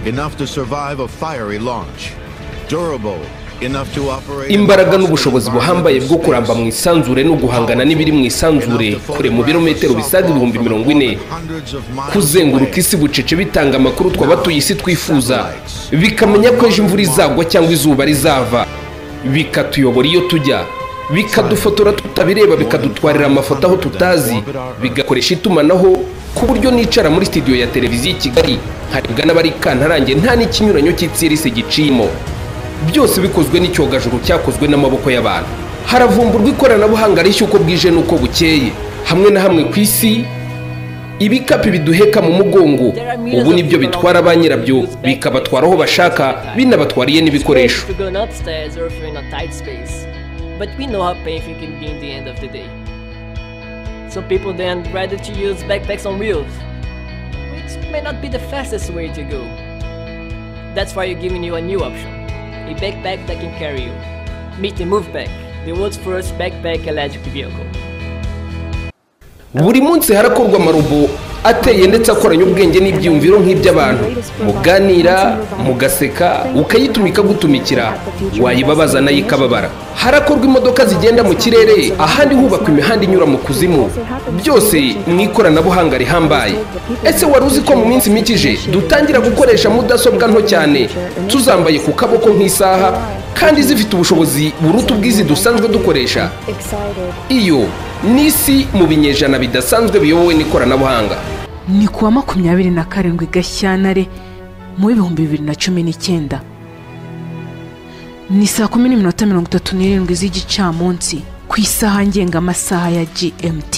enough to survive a fiery launch, durable enough to operate. imbaraga n'ubushobozi buhambaye bwo kuramba mu isanzure no guhangana n'ibiri mu isanzure kure mu birometero bisaga ibihumbi mirongo ine kuzenguruka isi bucece bitanga amakuru tw'abatuye isi twifuza bikamenya ko ejo imvura izagwa cyangwa izuba rizava bikatuyobora iyo tujya bikadufotora tutabireba bikadutwarira amafoto aho tutazi bigakoresha itumanaho ku buryo nicara muri sitidiyo ya televiziyo i kigali harebwa n'abari kantarange nta n'ikinyuranyo cy'itsirisi giciyemo byose bikozwe n'icyogajuru cyakozwe n'amaboko y'abantu haravumburwa ikoranabuhanga rishya uko bwije n'uko bukeye hamwe na hamwe ku isi ibikapu biduheka mu mugongo ubu nibyo bitwara ba nyirabyo bikabatwara aho bashaka binabatwariye n'ibikoresho but we know how painful it can be in the end of the day. So people then rather to use backpacks on wheels, which may not be the fastest way to go. That's why we're giving you a new option, a backpack that can carry you. Meet the Moveback, the world's first backpack electric vehicle. buri munsi harakorwa amarobo ateye ndetse akoranye ubwenge n'ibyiyumviro nk'iby'abantu muganira mugaseka ukayituma ikagutumikira wayibabaza nayo ikababara harakorwa imodoka zigenda mu kirere ahandi hubakwa imihanda inyura mu kuzimu byose mu ikoranabuhanga rihambaye ese wari uzi ko mu minsi mike ije dutangira gukoresha mudasobwa nto cyane tuzambaye ku kaboko nk'isaha kandi zifite ubushobozi buruta ubwizi dusanzwe dukoresha iyo n'isi mu binyejana bidasanzwe biyobowe n'ikoranabuhanga ni kuwa makumyabiri na karindwi gashyantare mu w'ibihumbi bibiri na cumi n'icyenda ni saa kumi n'iminota mirongo itatu n'irindwi z'igicamunsi ku isaha ngengamasaha ya gmt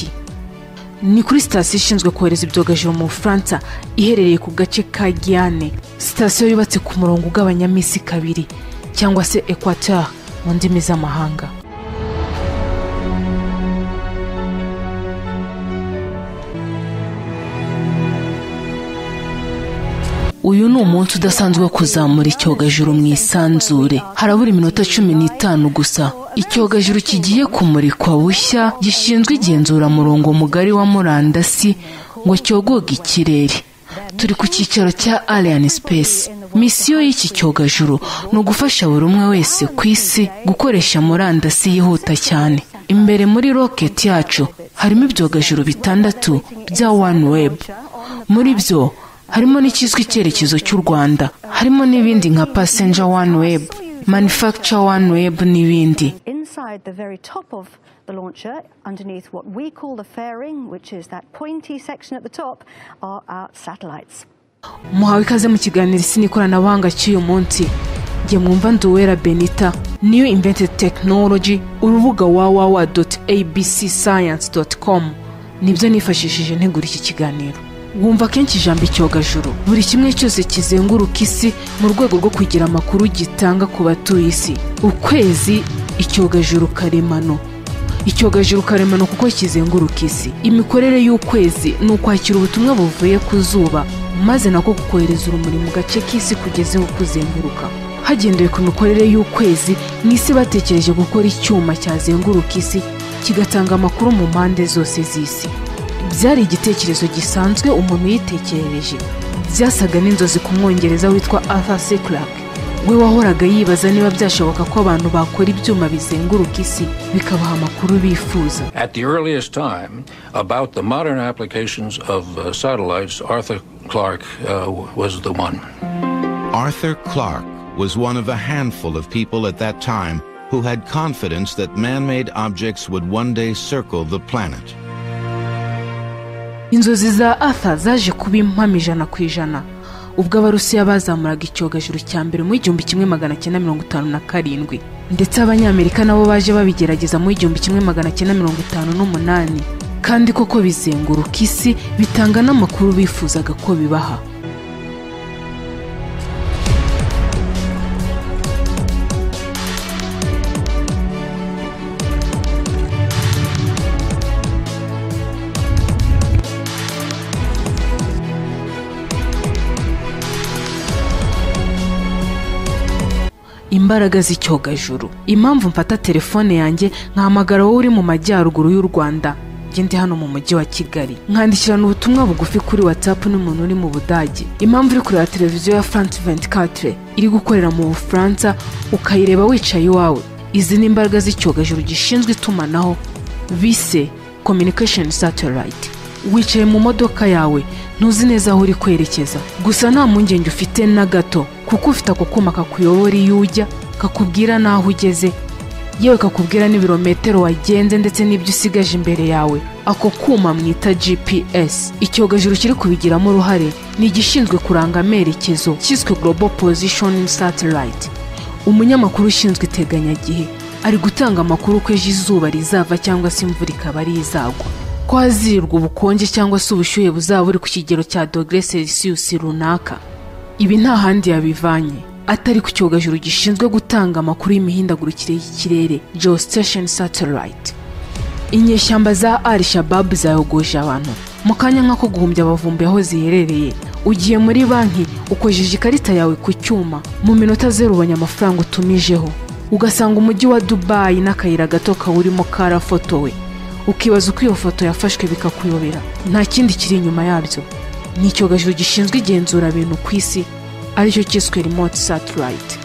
ni kuri sitasiyo ishinzwe kohereza ibyogajuru mu bufaransa iherereye ku gace ka giyane sitasiyo yubatse ku murongo ugabanyamo isi kabiri cyangwa se ekwateur mu ndimi z'amahanga uyu ni umunsi udasanzwe wo kuzamura icyogajuru mu isanzure harabura iminota cumi n'itanu gusa icyogajuru kigiye kumurikwa bushya gishinzwe igenzuramurongo mugari wa murandasi ngo cyogoge ikirere turi ku cyicaro cya aliyani sipesi misiyo y'iki cyogajuru ni ugufasha buri umwe wese ku isi gukoresha murandasi yihuta cyane imbere muri roketi yacu harimo ibyogajuru bitandatu bya wani webu muri byo harimo n'icyiswe icyerekezo cy'u rwanda harimo n'ibindi nka pasenja wani webu manufacture wani webu n'ibindi inside the very top of the launcher, underneath what we call the fairing, which is that pointy section at the top, are our satellites. muhawe ikaze mu kiganiro isi n'ikoranabuhanga cy'uyu munsi njye mwumva nduwera benita niyo invented technology urubuga www abc science com nibyo nifashishije ntegura iki kiganiro wumva kenshi ijambo icyogajuru buri kimwe cyose kizenguruka isi mu rwego rwo kugira amakuru gitanga ku batuye isi ukwezi icyogajuru karemano icyogajuru karemano kuko kizenguruka isi imikorere y'ukwezi ni ukwakira ubutumwa buvuye ku zuba maze nako kukohereza urumuri mu gace k'isi kugeze aho kuzenguruka hagendewe ku mikorere y'ukwezi n'isi batekereje gukora icyuma cyazenguruka isi kigatanga amakuru mu mpande zose z'isi byari igitekerezo gisanzwe umuntu yitekerereje byasaga n'inzozi ku mwongereza witwa arthur c clarke we wahoraga yibaza niba byashoboka ko abantu bakora ibyuma bizenguruka isi bikabaha amakuru bifuza At the earliest time, about the modern applications of uh, satellites, Arthur Clark uh, was the one. Arthur Clark was one of a handful of people at that time who had confidence that man made objects would one day circle the planet. inzozi za arthur zaje kuba impamo ijana ku ijana ubwo abarusiya bazamuraga icyogajuru cya mbere mu igihumbi kimwe magana cyenda mirongo itanu na karindwi ndetse abanyamerika nabo baje babigerageza mu igihumbi kimwe magana cyenda mirongo itanu n'umunani kandi koko bizenguruka isi bitanga n'amakuru bifuzaga ko bibaha imbaraga z'icyogajuru impamvu mfata telefone yanjye nkahamagara wowe uri mu majyaruguru y'u rwanda mugende hano mu mujyi wa kigali mwandikirana ubutumwa bugufi kuri watsapu n'umuntu uri mu budage impamvu uri kureba televiziyo ya france 24 iri gukorera mu bufaransa ukayireba wicaye iwawe izi ni imbaraga z'icyogajuru gishinzwe itumanaho bise communication satellite wicaye mu modoka yawe ntuzi neza aho uri kwerekeza gusa nta mpungenge ufite na gato kuko ufite ako kuma kakuyobora iyo ujya kakubwira n'aho ugeze yewe kakubwira n'ibirometero wagenze ndetse n'ibyo usigaje imbere yawe ako kuma mwita gps icyogajuru kiri kubigiramo uruhare ni igishinzwe kuranga amerekezo cyiswe global positioning satellite umunyamakuru ushinzwe iteganyagihe ari gutanga amakuru ko ejo izuba rizava cyangwa se imvura ikaba ari izagwa ko hazirirwa ubukonje cyangwa se ubushyuhe buzaba buri ku kigero cya dogere selisiyusi runaka ibi nta handi yabivanye atari ku cyogajuru gishinzwe gutanga amakuru y'imihindagurikire y'ikirere geostation satellite inyeshyamba za al shababu zayogoje abantu mu kanya nk'ako guhumbya abavumbi aho ziherereye ugiye muri banki ukojeje ikarita yawe ku cyuma mu minota zeru ubonye amafaranga utumijeho ugasanga umujyi wa dubayi n'akayira gato kawurimo karafotowe ukibaza uko iyo foto yafashwe bikakuyobera nta kindi kiri inyuma yabyo ni icyogajuru gishinzwe igenzura bintu ku isi aricyo cyiswe remote satellite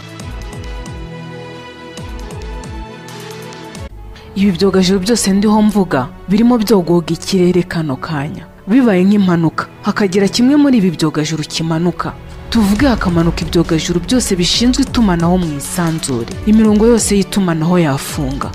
ibi byogajuru byose ndiho mvuga birimo byogoga ikirere kano kanya bibaye nk'impanuka hakagira kimwe muri ibi byogajuru kimanuka tuvuge hakamanuka ibyogajuru byose bishinzwe itumanaho mu isanzure imirongo yose y'itumanaho yafunga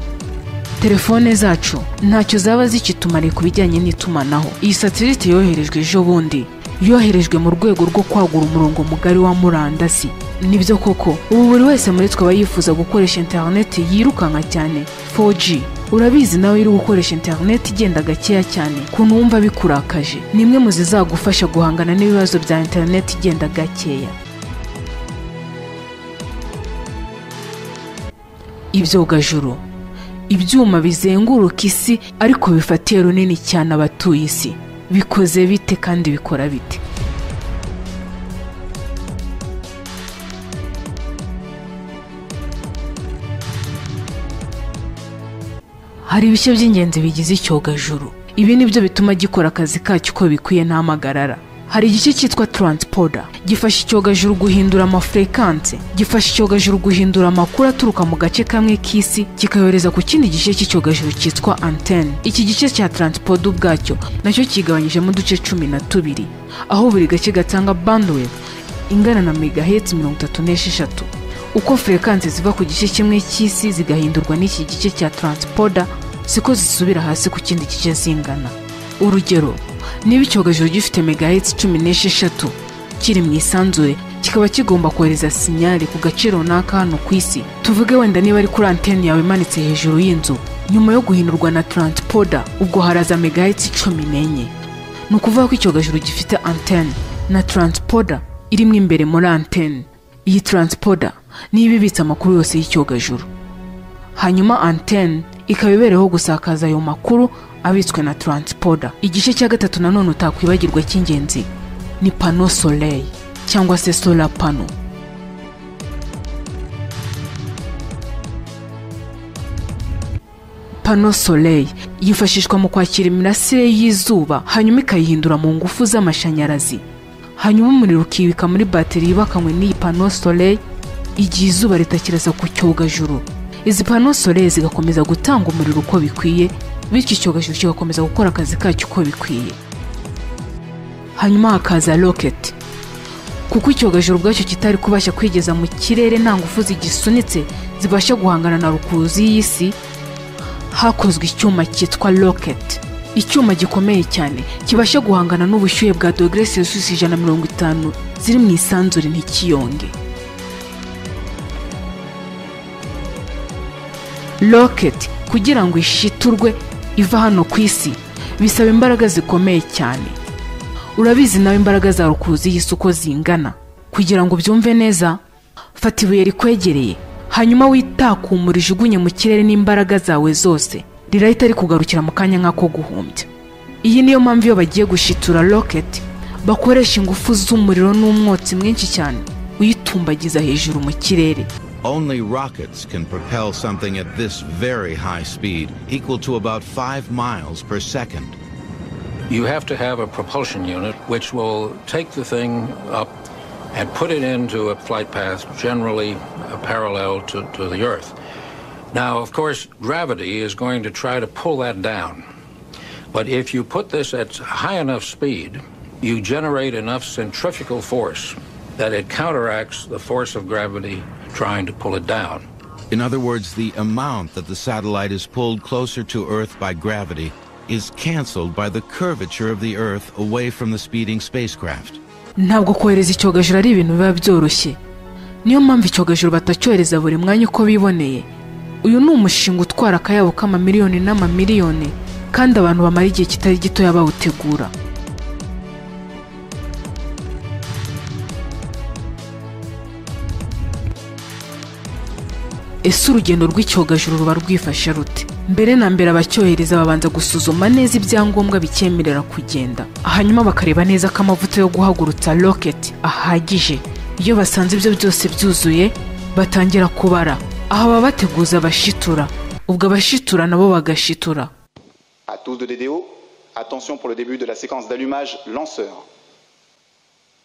telefone zacu ntacyo zaba zikitumariye ku bijyanye n'itumanaho iyi satelite yoherejwe ejo bundi yoherejwe mu rwego rwo kwagura umurongo mugari wa murandasi nibyo koko ubu buri wese muri twe aba yifuza gukoresha interineti yirukanka cyane 4G urabizi nawe iri gukoresha interineti igenda gakeya cyane kuntu wumva bikurakaje ni imwe mu zizagufasha guhangana n'ibibazo bya interineti igenda gakeya ibyogajuru ibyuma bizenguruka isi ariko bifatiye runini cyane abatuye isi bikoze bite kandi bikora bite hari ibice by'ingenzi bigize icyogajuru ibi ni byo bituma gikora akazi kacyo uko bikwiye nta magarara hari igice cyitwa taransipoda gifasha icyogajuru guhindura amafurekanse gifasha icyogajuru guhindura amakuru aturuka mu gace kamwe k'isi kikayohereza ku kindi gice cy'icyogajuru cyitwa antene iki gice cya taransipoda ubwacyo nacyo kigabanyijemo uduce cumi na tubiri aho buri gace gatanga bandwidth ingana na megahetse mirongo itatu n'esheshatu uko furekanse ziva ku gice kimwe cy'isi zigahindurwa n'iki gice cya taransipoda siko zisubira hasi ku kindi gice zingana urugero niba icyogajuru gifite megahetse cumi n'esheshatu kiri mu isanzure kikaba kigomba kohereza sinyari ku gace runaka hano ku isi tuvuge wenda niba ari kuri anteni yawe imanitse hejuru y'inzu nyuma yo guhindurwa na taransipoda ubwo haraza megahetse cumi n'enye ni ukuvuga ko icyogajuru gifite anteni na taransipoda irimo imbere muri anteni iyi taransipoda niyo ibibitse amakuru yose y'icyogajuru hanyuma antene ikaba ibereyeho gusakaza ayo makuru abitswe na taransipoda igice cya gatatu nanone utakwibagirwa cy'ingenzi ni pano soleil cyangwa se sola pano pano soleil yifashishwa mu kwakira imirasire y'izuba hanyuma ikayihindura mu ngufu z'amashanyarazi hanyuma umuriro ukibika muri bateri yubakanywe n'iyi pano soleil igihe izuba ritakirasa ku cyogajuru izi pano soleil zigakomeza gutanga umuriro uko bikwiye bityo icyogajuru kigakomeza gukora akazi kacyo uko bikwiye hanyuma hakaza rocket kuko icyogajuru ubwacyo kitari kubasha kwigeza mu kirere nta ngufu zigisunitse zibasha guhangana na rukuruzi y'isi hakozwe icyuma cyitwa rocket icyuma gikomeye cyane kibasha guhangana n'ubushyuhe bwa dogere celsius ijana na mirongo itanu ziri mu isanzure ntikiyonge rocket kugira ngo ishiturwe iva hano ku isi bisaba imbaraga zikomeye cyane urabizi nawe imbaraga za rukuruzi y'isi uko zingana kugira ngo ubyumve neza fata ibuye rikwegereye hanyuma witakumure ijugunye mu kirere n'imbaraga zawe zose rirahita rikugarukira mu kanya nk'ako guhumbya iyi niyo mpamvu iyo bagiye gushitura rocket bakoresha ingufu z'umuriro n'umwotsi mwinshi cyane uyitumbagiza hejuru mu kirere Only rockets can propel something at this very high speed, equal to about five miles per second. You have to have a propulsion unit which will take the thing up and put it into a flight path generally uh, parallel to, to the Earth. Now, of course, gravity is going to try to pull that down. But if you put this at high enough speed, you generate enough centrifugal force that it counteracts the force of gravity trying to pull it down. In other words, the amount that the satellite is pulled closer to Earth by gravity is canceled by the curvature of the Earth away from the speeding spacecraft. ntabwo kohereza icyogajuru ari ibintu biba byoroshye niyo mpamvu icyogajuru batacyohereza buri mwanya uko biboneye uyu ni umushinga utwara akayabo k'amamiliyoni n'amamiliyoni kandi abantu bamara igihe kitari gitoya bawutegura ese urugendo rw'icyogajuru ruba rwifashe rute mbere na mbere abacyohereza babanza gusuzuma neza ibyangombwa bicyemerera kugenda hanyuma bakareba neza ko amavuta yo guhagurutsa roketi ahagije iyo basanze ibyo byose byuzuye batangira kubara aha baba bateguza abashitura ubwo abashitura nabo bagashitura À tous de DDO, attention pour le début de la séquence d'allumage lanceur.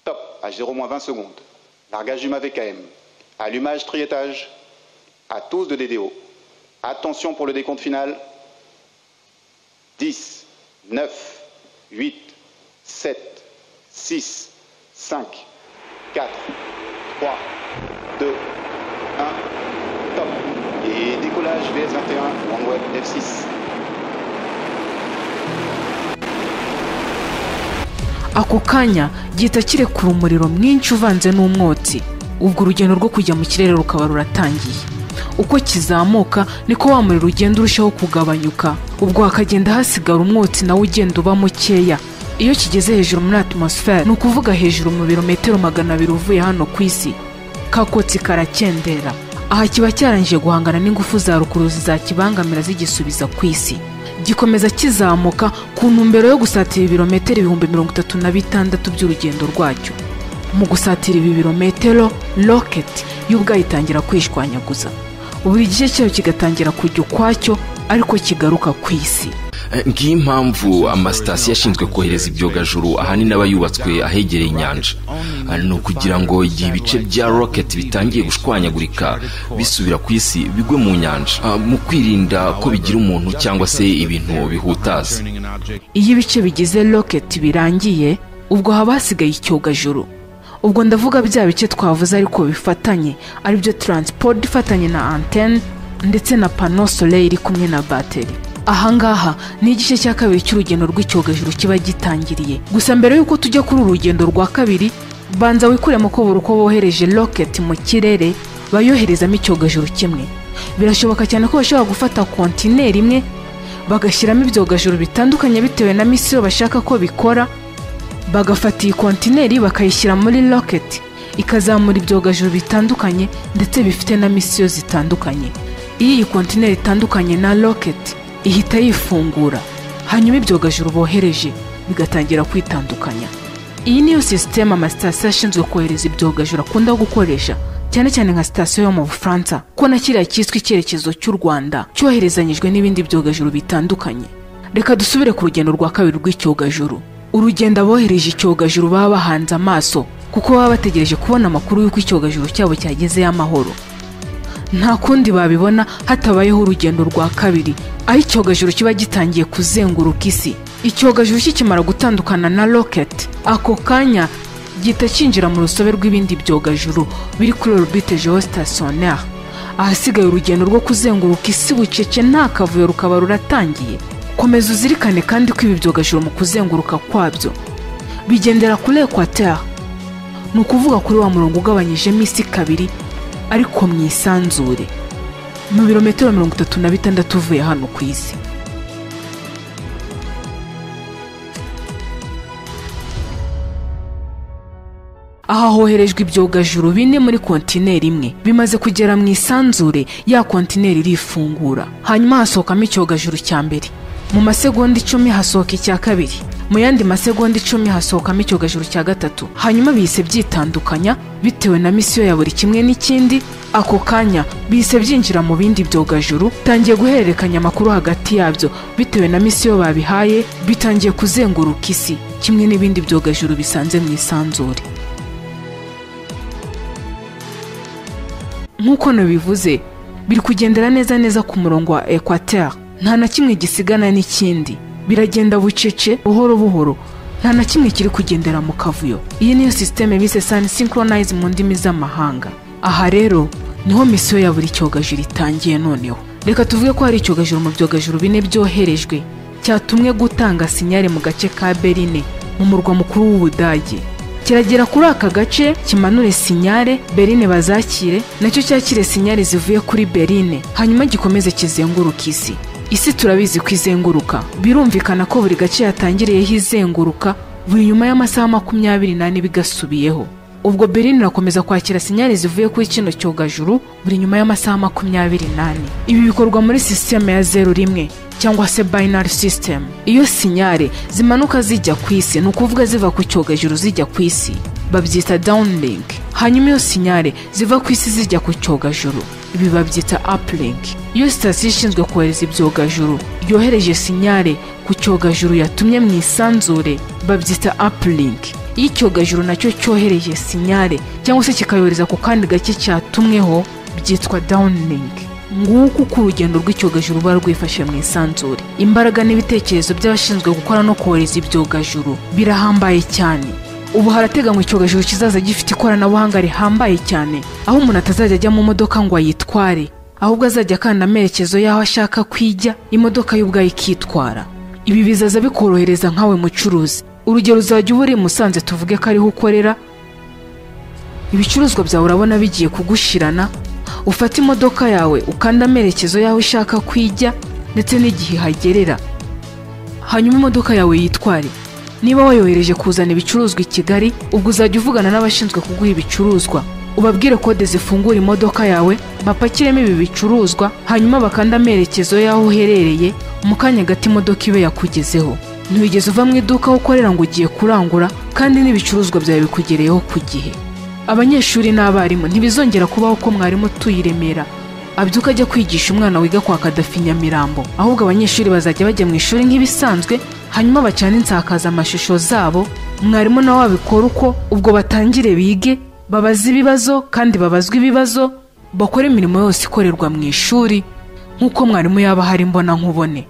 Top, à 0-20 secondes. Largage du VKM. Allumage triétage. À tous de DDO. Attention pour le décompte final. 10, 9, 8, 7, 6, 5, 4, 3, 2, 1. Top. Et décollage VS21, OneWeb F6. ako kanya gihita kirekura umuriro mwinshi uvanze n'umwotsi ubwo urugendo rwo kujya mu kirere rukaba ruratangiye uko kizamuka niko wa muriro ugenda urushaho kugabanyuka ubwo hakagenda hasigara umwotsi nawo ugenda uba mukeya iyo kigeze hejuru muri atmosfere ni ukuvuga hejuru mu birometero magana abiri uvuye hano ku isi ka kotsi karakendera aha kiba cyarangije guhangana n'ingufu za rukuruzi zakibangamira zigisubiza ku isi gikomeza kizamuka ku ntumbero yo gusatira ibirometero ibihumbi mirongo itatu na bitandatu by'urugendo rwacyo mu gusatira ibi birometero roketi yo ubwayo itangira kwishwanyaguza buri gice cyayo kigatangira kujya ukwacyo ariko kigaruka ku isi ngiyo impamvu amasitasiyo ashinzwe kohereza ibyogajuru ahanini aba yubatswe ahegereye inyanja ni ukugira ngo igihe ibice bya roketi bitangiye gushwanyagurika bisubira ku isi bigwe mu nyanja Ah, mu kwirinda ko bigira umuntu cyangwa se ibintu bihutaza iyo ibice bigize roketi birangiye ubwo haba hasigaye icyogajuru ubwo ndavuga bya bice twavuze ariko bifatanye aribyo taransiporo ifatanye na antene ndetse na pano soleil iri kumwe na bateri ahangaha ni igice cya kabiri cy'urugendo rw'icyogajuru kiba gitangiriye gusa mbere y'uko tujya kuri uru rugendo rwa kabiri banza wikuremo ko buri uko bohereje roketi mu kirere bayoherezamo icyogajuru kimwe birashoboka cyane ko bashobora gufata kontineri imwe bagashyiramo ibyogajuru bitandukanye bitewe na misiyo bashaka ko bikora bagafata iyi kontineri bakayishyira muri roketi ikazamura ibyogajuru bitandukanye ndetse bifite na misiyo zitandukanye iyo iyi kontineri itandukanye na roketi ihita yifungura hanyuma ibyogajuru bohereje bigatangira kwitandukanya iyi niyo sisiteme amasitasiyo ashinzwe kohereza ibyogajuru akunda gukoresha cyane cyane nka sitasiyo yo mu bufaransa ko na kiriya cyiswe icyerekezo cy'u rwanda cyoherezanyijwe n'ibindi byogajuru bitandukanye reka dusubire ku rugendo rwa kabiri rw'icyogajuru urugendo abohereje icyogajuru baba bahanze amaso kuko baba bategereje kubona amakuru y'uko icyogajuru cyabo cyagezeyo amahoro nta kundi babibona hatabayeho urugendo rwa kabiri aho icyogajuru kiba gitangiye kuzenguruka isi icyogajuru kikimara gutandukana na roketi ako kanya gihita cyinjira mu rusobe rw'ibindi byogajuru biri kuri orbite geostasiyoneri ahasigaye urugendo rwo kuzenguruka isi bucece nta kavuyo rukaba ruratangiye komeza uzirikane kandi ko ibi byogajuru mu kuzenguruka kwabyo bigendera kuri ekwateri ni ukuvuga kuri wa murongo ugabanyijemo isi kabiri ariko mwisanzure mu birometero mirongo itatu na bitandatu uvuye hano ku isi aha hoherejwe ibyogajuru bine muri kontineri imwe bimaze kugera mu isanzure ya kontineri irifungura hanyuma hasohokamo icyogajuru cya mbere mu masegonda icumi hasohoka icya kabiri mu yandi masegonda icumi hasohokamo icyogajuru cya gatatu hanyuma bihise byitandukanya bitewe na misiyo ya buri kimwe n'ikindi ako kanya bihise byinjira mu bindi byogajuru bitangiye guhererekanya amakuru hagati yabyo bitewe na misiyo babihaye bitangiye kuzenguruka isi kimwe n'ibindi byogajuru bisanze mu isanzure nk'uko nabivuze biri kugendera neza neza ku murongo wa ekwateri nta na kimwe gisigana n'ikindi biragenda bucece buhoro buhoro nta na kimwe kiri kugendera mu kavuyo iyi niyo sisiteme bise sani sinkoronize mu ndimi z'amahanga aha rero niho misiyo ya buri cyogajuru itangiye noneho reka tuvuge ko hari icyogajuru mu byogajuru bine byoherejwe cyatumwe gutanga sinyari mu gace ka berine mu murwa mukuru w'ubudage kiragera kuri aka gace kimanure sinyare berine bazakire nacyo cyakire sinyare zivuye kuri berine hanyuma gikomeze kizenguruka isi isi turabizi ko izenguruka birumvikana ko buri gace yatangiriyeho izenguruka buri nyuma y'amasaha makumyabiri n'ane bigasubiyeho ubwo berine irakomeza kwakira sinyari zivuye kuri kino cyogajuru buri nyuma y'amasaha makumyabiri n'ane ibi bikorwa muri sisiteme ya zeru rimwe cyangwa se binary system iyo sinyare zimanuka zijya ku isi ni ukuvuga ziva ku cyogajuru zijya ku isi babyita downlink hanyuma iyo sinyare ziva ku isi zijya ku cyogajuru ibi babyita uplink iyo sitasiyo ishinzwe kohereza ibyogajuru yohereje sinyare ku cyogajuru yatumye mu isanzure babyita uplink iyo icyogajuru nacyo cyohereje sinyare cyangwa se kikayohereza ku kandi gake cyatumweho byitwa downlink nguko uko urugendo rw'icyogajuru ruba rwifashe mu isanzure imbaraga n'ibitekerezo by'abashinzwe gukora no kohereza ibyogajuru birahambaye cyane ubu harateganywa icyogajuru kizaza gifite ikoranabuhanga rihambaye cyane aho umuntu atazajya ajya mu modoka ngo ayitware ahubwo azajya akanda amerekezo y'aho ashaka kwijya imodoka ye ubwayo ikitwara ibi bizaza bikorohereza nkawe mucuruzi urugero uzajya uba uri musanze tuvuge ko ariho ukorera ibicuruzwa byawe urabona bigiye kugushirana ufata imodoka yawe ukanda amerekezo y'aho ushaka kwijya ndetse n'igihe hagerera hanyuma imodoka yawe yitware niba wayohereje kuzana ibicuruzwa i kigali ubwo uzajya uvugana n'abashinzwe kuguha ibicuruzwa ubabwire kode zifungura imodoka yawe bapakiremo ibi bicuruzwa hanyuma bakanda amerekezo y'aho uherereye mu kanya gato imodoka ibe yakugezeho ntiwigeze uva mu iduka aho ukorera ngo ugiye kurangura kandi n'ibicuruzwa byawe bikugereyeho ku gihe abanyeshuri n'abarimu ntibizongera kubaho ko mwarimu utuye i remera abyuka ajya kwigisha umwana wiga kwa kadafi nyamirambo ahubwo abanyeshuri bazajya bajya mu ishuri nk'ibisanzwe hanyuma bacana insakazamashusho zabo mwarimu nawe wabikora uko ubwo batangire bige babaze ibibazo kandi babazwe ibibazo bakora imirimo yose ikorerwa mu ishuri nk'uko mwarimu yaba ahari mbona nkubone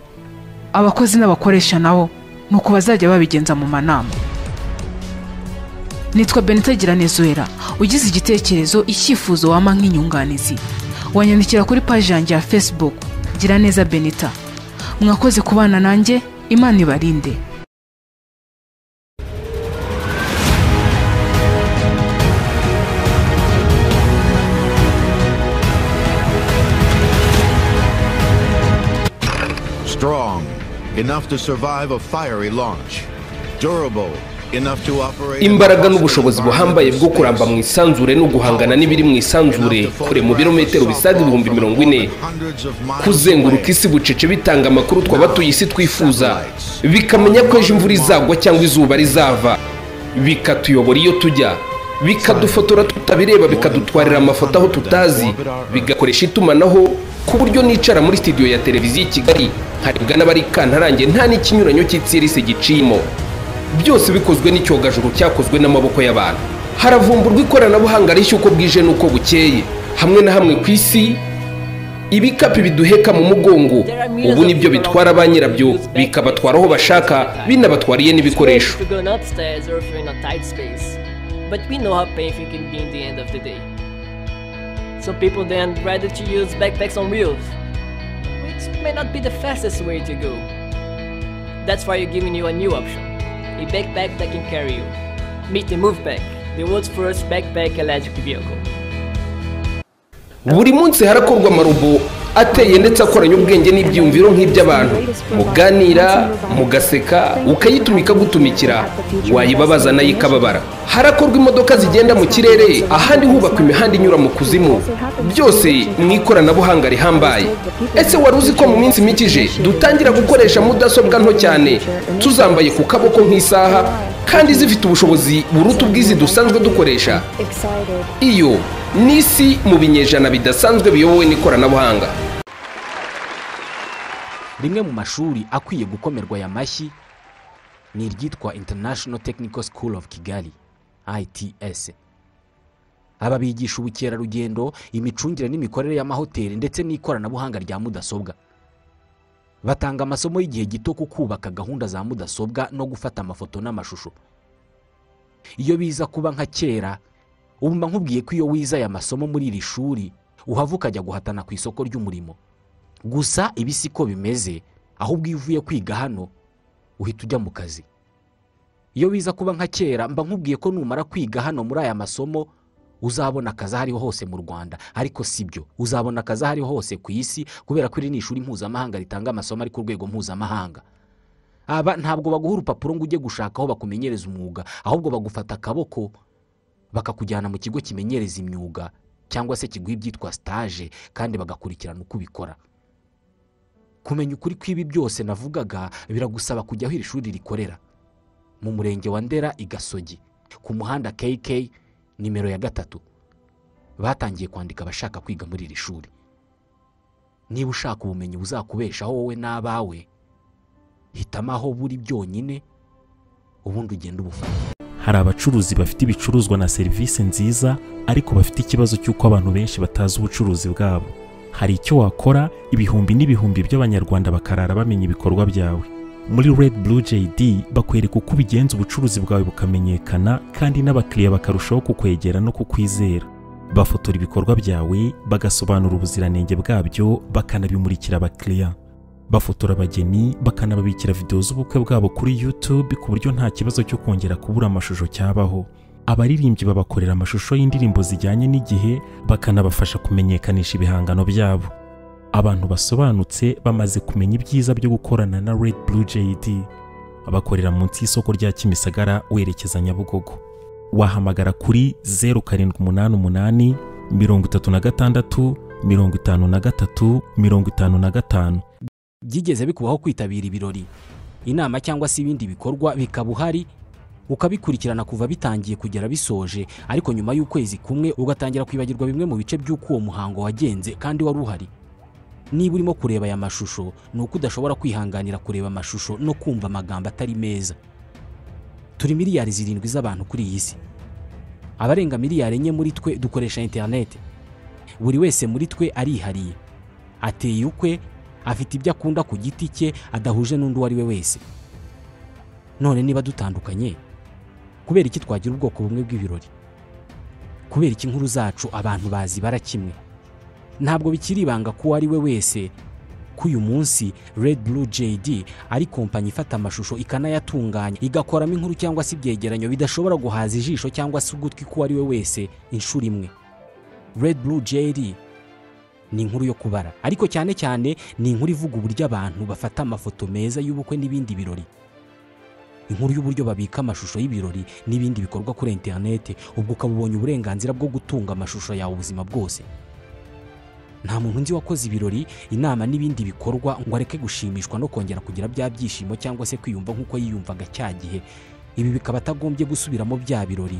abakozi n'abakoresha nabo ni uko bazajya babigenza mu manama nitwa benita giranezuwera ugize igitekerezo icyifuzo wama nk'inyunganizi wanyandikira kuri paji yanjye ya facebook giraneza benita mwakoze kubana nanjye imana ibarinde Strong, enough to survive a fiery launch. Durable, imbaraga n'ubushobozi buhambaye bwo kuramba mu isanzure no guhangana n'ibiri mu isanzure kure mu birometero bisaga ibihumbi mirongo ine kuzenguruka isi bucece bitanga amakuru tw'abatuye isi twifuza bikamenya ko ejo imvura izagwa cyangwa izuba rizava bikatuyobora iyo tujya bikadufotora tutabireba bikadutwarira amafoto aho tutazi bigakoresha itumanaho ku buryo nicara muri sitidiyo ya televiziyo i kigali harebwa n'abari kantarange nta n'ikinyuranyo cy'itsirisi gicimo byose bikozwe n'icyogajuru cyakozwe n'amaboko y'abantu haravumburwa ikoranabuhanga rishya uko bwije n'uko bukeye hamwe na hamwe ku isi ibikapu biduheka mu mugongo ubu nibyo bitwara ba nyirabyo bikabatwara aho bashaka binabatwariye n'ibikoresho But we know how painful it can be in the end of the day. So people then rather to use backpacks on wheels, which may not be the fastest way to go. That's why we're giving you a new option. a backpack that can carry you. Meet the Moveback, the world's first backpack electric vehicle. buri munsi harakorwa amarobo ateye ndetse akoranye ubwenge n'ibyiyumviro nk'iby'abantu muganira mugaseka ukayituma ikagutumikira wayibabaza nayo ikababara harakorwa imodoka zigenda mu kirere ahandi hubakwa imihanda inyura mu kuzimu byose mu ikoranabuhanga rihambaye ese wari uzi ko mu minsi mike ije dutangira gukoresha mudasobwa nto cyane tuzambaye ku kaboko nk'isaha kandi zifite ubushobozi buruta ubwizi dusanzwe dukoresha iyo n'isi mu binyejana bidasanzwe biyobowe n'ikoranabuhanga rimwe mu mashuri akwiye gukomerwa aya mashyi ni iryitwa international technical school of kigali ITS aba bigisha ubukerarugendo imicungire n'imikorere y'amahoteli ndetse n'ikoranabuhanga rya mudasobwa batanga amasomo y'igihe gito ku kubaka gahunda za mudasobwa no gufata amafoto n'amashusho iyo biza kuba nka kera ubu mba nkubwiye ko iyo wize aya masomo muri iri shuri uhava ukajya guhatana ku isoko ry'umurimo gusa ibi si ko bimeze ahubwo iyo uvuye kwiga hano uhita ujya mu kazi iyo wiza kuba nka kera mba nkubwiye ko numara kwiga hano muri aya masomo uzabona akazi aho ariho hose mu rwanda ariko si byo uzabona akazi aho ariho hose ku isi kubera ko iri ni ishuri mpuzamahanga ritanga amasomo ari ku rwego mpuzamahanga aba ntabwo baguha urupapuro ngo ujye gushaka aho bakumenyereza umwuga ahubwo bagufata akaboko bakakujyana mu kigo kimenyereza imyuga cyangwa se kiguha ibyitwa sitaje kandi bagakurikirana uko ubikora kumenya ukuri kw'ibi byose navugaga biragusaba kujya aho iri shuri rikorera mu murenge wa ndera i gasogi ku muhanda kk nimero ya gatatu batangiye kwandika abashaka kwiga muri iri shuri niba ushaka ubumenyi buzakubeshaho wowe n'abawe hitamo aho buri byonyine ubundi ugenda ubufata hari abacuruzi bafite ibicuruzwa na serivisi nziza ariko bafite ikibazo cy'uko abantu benshi batazi ubucuruzi bwabo hari icyo wakora ibihumbi n'ibihumbi by'abanyarwanda bakarara bamenya ibikorwa byawe muri red blue jd bakwereka uko ubigenza ubucuruzi bwawe bukamenyekana kandi n'abakiriya bakarushaho kukwegera no kukwizera bafotora ibikorwa byawe bagasobanura ubuziranenge bwabyo bakanabimurikira abakiriya bafotora abageni bakanababikira videwo z'ubukwe bwabo kuri YouTube ku buryo nta kibazo cyo kongera kubura amashusho cyabaho abaririmbyi babakorera amashusho y'indirimbo zijyanye n'igihe bakanabafasha kumenyekanisha ibihangano byabo abantu basobanutse bamaze kumenya ibyiza byo gukorana na Red Blue JD bakorera munsi y'isoko rya Kimisagara werekeza Nyabugogo wahamagara kuri zeru karindwi umunani umunani mirongo itatu na gatandatu mirongo itanu na gatatu mirongo itanu na gatanu byigeze bikubaho kwitabira ibirori inama cyangwa se ibindi bikorwa bikaba uhari ukabikurikirana kuva bitangiye kugera bisoje ariko nyuma y'ukwezi kumwe ugatangira kwibagirwa bimwe mu bice by'uko uwo muhango wagenze kandi wari uhari niba urimo kureba aya mashusho ni uko udashobora kwihanganira kureba amashusho no kumva amagambo atari meza turi miliyari zirindwi z'abantu kuri iyi si abarenga miliyari enye muri twe dukoresha interineti buri wese muri twe arihariye ateye ukwe afite ibyo akunda ku giti cye adahuje n'undi uwo ari we wese none niba dutandukanye kubera iki twagira ubwoko bumwe bw'ibirori kubera iki inkuru zacu abantu bazibara kimwe ntabwo bikiri ibanga ko uwo ari we wese ko uyu munsi Red Blue JD ari kompanyi ifata amashusho ikanayatunganya igakoramo inkuru cyangwa se ibyegeranyo bidashobora guhaza ijisho cyangwa se ugutwi k'uwo ari we wese inshuro imwe Red Blue JD ni inkuru yo kubara ariko cyane cyane ni inkuru ivuga uburyo abantu bafata amafoto meza y'ubukwe n'ibindi birori inkuru y'uburyo babika amashusho y'ibirori n'ibindi bikorwa kuri interinete ubwo ukaba ubonye uburenganzira bwo gutunga amashusho yawe ubuzima bwose nta muntu nzi wakoze ibirori inama n'ibindi bikorwa ngo areke gushimishwa no kongera kugira bya byishimo cyangwa se kwiyumva nk'uko yiyumvaga cya gihe ibi bikaba atagombye gusubiramo bya birori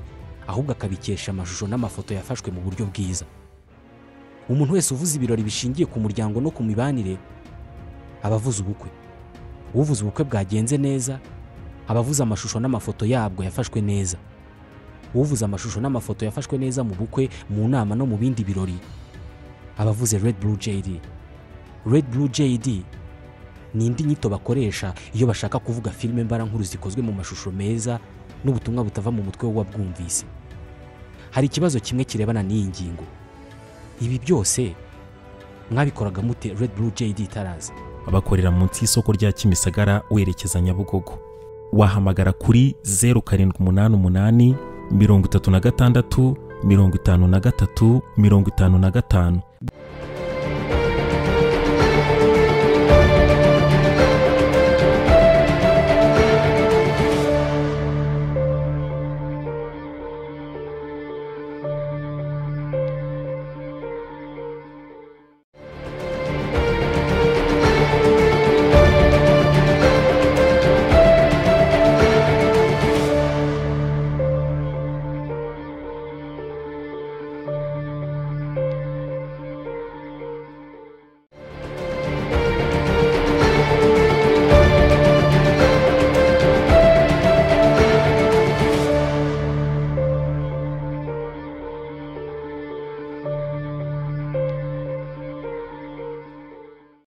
ahubwo akabikesha amashusho n'amafoto yafashwe mu buryo bwiza umuntu wese uvuze ibirori bishingiye ku muryango no ku mibanire aba avuze ubukwe uvuze ubukwe bwagenze neza aba avuze amashusho n'amafoto yabwo yafashwe neza uvuze amashusho n'amafoto yafashwe neza mu bukwe mu nama no mu bindi birori aba avuze red blue jd red blue jd ni indi nyito bakoresha iyo bashaka kuvuga filime mbarankuru zikozwe mu mashusho meza n'ubutumwa butava mu mutwe w'uwabwumvise hari ikibazo kimwe kirebana n'iyi ngingo ibi byose mwabikoraga mute red blue jd itaraza bakorera munsi y'isoko rya Kimisagara werekeza Nyabugogo wahamagara kuri zeru karindwi umunani umunani mirongo itatu na gatandatu mirongo itanu na gatatu mirongo itanu na gatanu